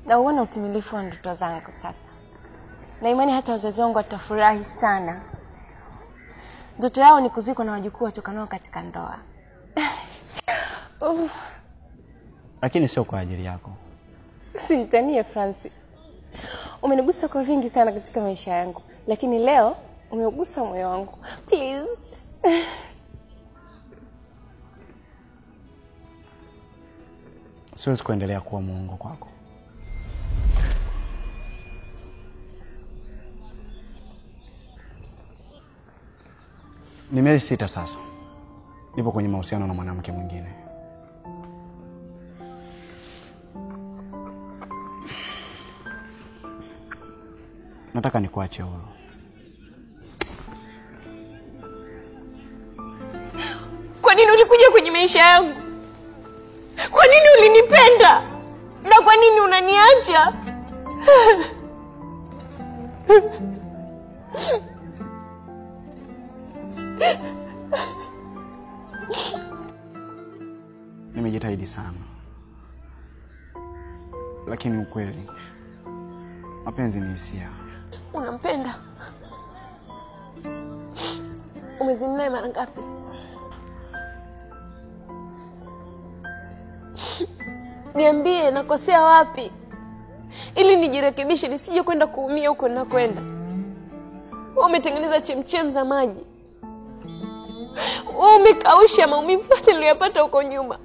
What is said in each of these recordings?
na uone utimilifu wa ndoto zangu sasa, na imani hata wazazi wangu watafurahi sana. Ndoto yao ni kuzikwa na wajukuu watokanao katika ndoa. Uh, lakini sio kwa ajili yako. Usinitanie Francis, umenigusa kwa vingi sana katika maisha yangu, lakini leo umeugusa moyo wangu. Please. Siwezi kuendelea kuwa muongo kwako. Ni miezi sita sasa, nipo kwenye mahusiano na mwanamke mwingine. Nataka nikuache huru. Kwa nini ulikuja kwenye maisha yangu? Kwa nini ulinipenda? Na kwa nini unaniacha? Nimejitahidi sana, lakini ukweli, mapenzi ni hisia. Unampenda? Umezini naye mara ngapi? Niambie, nakosea wapi ili nijirekebishe, nisije kwenda kuumia huko ninakwenda. Wewe umetengeneza chemchem za maji, wewe umekausha maumivu yote niliyopata huko nyuma,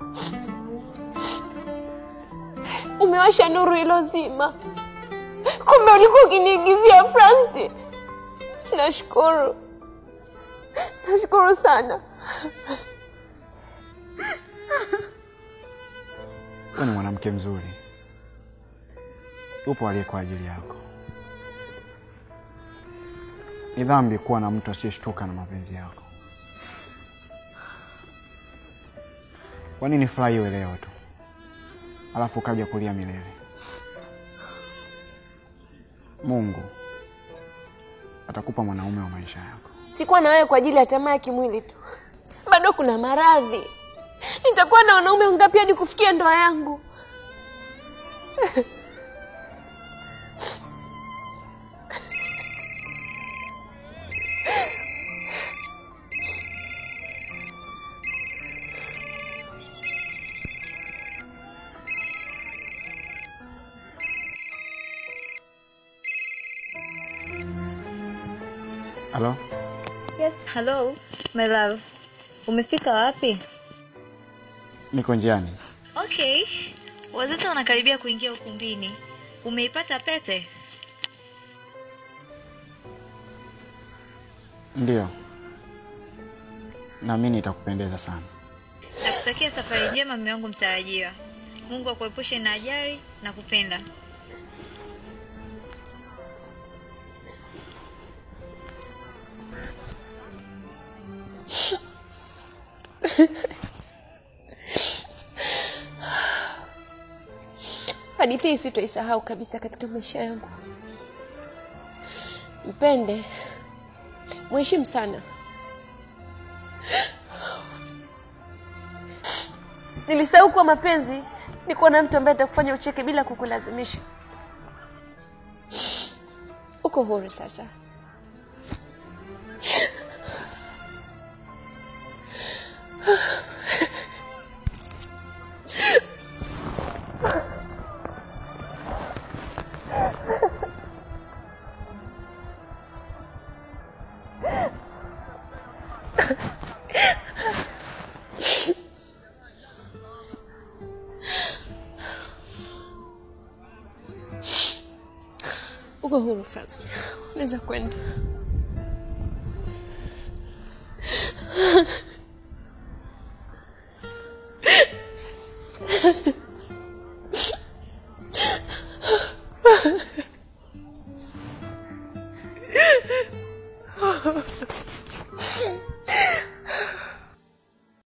umewasha nuru ilozima. Kumbe ulikuwa ukiniigizia Francis. Nashukuru, nashukuru sana. Wewe ni mwanamke mzuri, upo aliye kwa ajili yako. Ni dhambi kuwa na mtu asiyeshtuka na mapenzi yako. Kwa nini furahiwe leo tu alafu ukaja kulia milele? Mungu atakupa mwanaume wa maisha yako. Sikuwa na wewe kwa ajili ya tamaa ya kimwili tu, bado kuna maradhi. Nitakuwa na wanaume wangapi hadi kufikia ndoa yangu? Halo, Yes, hello my love. Umefika wapi? niko njiani. Okay. Wazazi wanakaribia kuingia ukumbini. Umeipata pete? Ndiyo, naamini itakupendeza sana. Nakutakia safari njema mume wangu mtarajiwa. Mungu akuepushe na ajali na kupenda. Hadithi hii sitoisahau kabisa katika maisha yangu. Mpende, mheshimu sana. Nilisahau kuwa mapenzi ni kuwa na mtu ambaye atakufanya ucheke bila kukulazimisha. Uko huru sasa. Uko huru Francis, unaweza kwenda.